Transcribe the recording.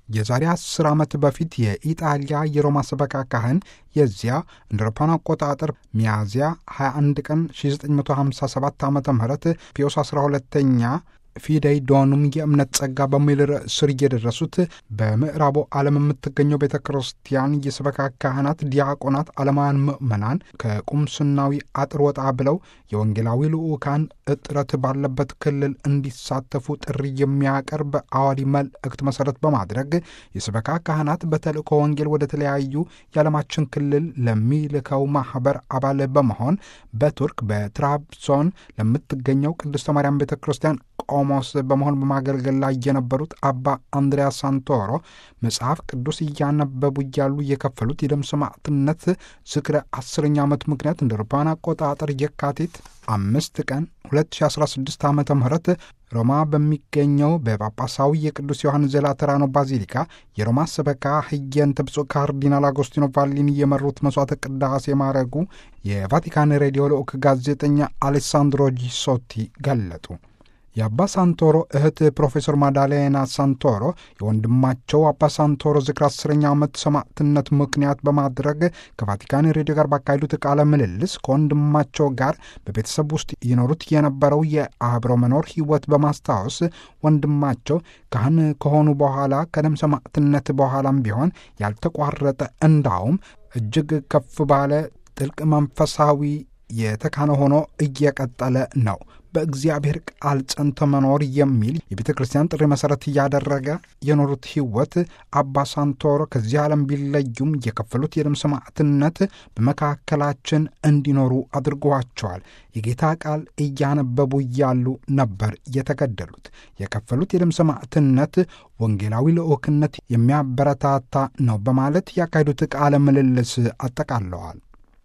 የዛሬ 10 ዓመት በፊት የኢጣሊያ የሮማ ሰበካ ካህን የዚያ እንደ አውሮፓውያን አቆጣጠር ሚያዝያ 21 ቀን 1957 ዓ ም ፒዮስ 12ኛ ፊደይ ዶኑም የእምነት ጸጋ በሚል ርዕስ ስር እየደረሱት በምዕራቡ ዓለም የምትገኘው ቤተ ክርስቲያን የሰበካ ካህናት፣ ዲያቆናት፣ ዓለማውያን ምዕመናን ከቁምስናዊ አጥር ወጣ ብለው የወንጌላዊ ልዑካን እጥረት ባለበት ክልል እንዲሳተፉ ጥሪ የሚያቀርብ አዋዲ መልእክት መሰረት በማድረግ የሰበካ ካህናት በተልእኮ ወንጌል ወደ ተለያዩ የዓለማችን ክልል ለሚልከው ማህበር አባል በመሆን በቱርክ በትራብዞን ለምትገኘው ቅድስተ ማርያም ቤተ ክርስቲያን ቆሞስ በመሆን በማገልገል ላይ የነበሩት አባ አንድሪያ ሳንቶሮ መጽሐፍ ቅዱስ እያነበቡ እያሉ የከፈሉት የደም ሰማዕትነት ዝክረ አስረኛ ዓመት ምክንያት እንደ አውሮፓውያን አቆጣጠር የካቲት አምስት ቀን 2016 ዓ ም ሮማ በሚገኘው በጳጳሳዊ የቅዱስ ዮሐንስ ዘላተራኖ ባዚሊካ የሮማ ሰበካ ህየንተ ብፁዕ ካርዲናል አጎስቲኖ ቫሊኒ የመሩት መስዋዕተ ቅዳሴ ማድረጉ የቫቲካን ሬዲዮ ልዑክ ጋዜጠኛ አሌሳንድሮ ጂሶቲ ገለጡ። የአባ ሳንቶሮ እህት ፕሮፌሰር ማዳሌና ሳንቶሮ የወንድማቸው አባ ሳንቶሮ ዝክር አስረኛ ዓመት ሰማዕትነት ምክንያት በማድረግ ከቫቲካን ሬዲዮ ጋር ባካሄዱት ቃለ ምልልስ ከወንድማቸው ጋር በቤተሰብ ውስጥ ይኖሩት የነበረው የአብሮ መኖር ህይወት በማስታወስ ወንድማቸው ካህን ከሆኑ በኋላ ከደም ሰማዕትነት በኋላም ቢሆን ያልተቋረጠ እንዳውም እጅግ ከፍ ባለ ጥልቅ መንፈሳዊ የተካነ ሆኖ እየቀጠለ ነው። በእግዚአብሔር ቃል ጸንቶ መኖር የሚል የቤተ ክርስቲያን ጥሪ መሠረት እያደረገ የኖሩት ህይወት አባ ሳንቶሮ ከዚህ ዓለም ቢለዩም የከፈሉት የደም ሰማዕትነት በመካከላችን እንዲኖሩ አድርጓቸዋል። የጌታ ቃል እያነበቡ እያሉ ነበር የተገደሉት። የከፈሉት የደም ሰማዕትነት ወንጌላዊ ልዑክነት የሚያበረታታ ነው በማለት ያካሄዱት ቃለ ምልልስ አጠቃለዋል።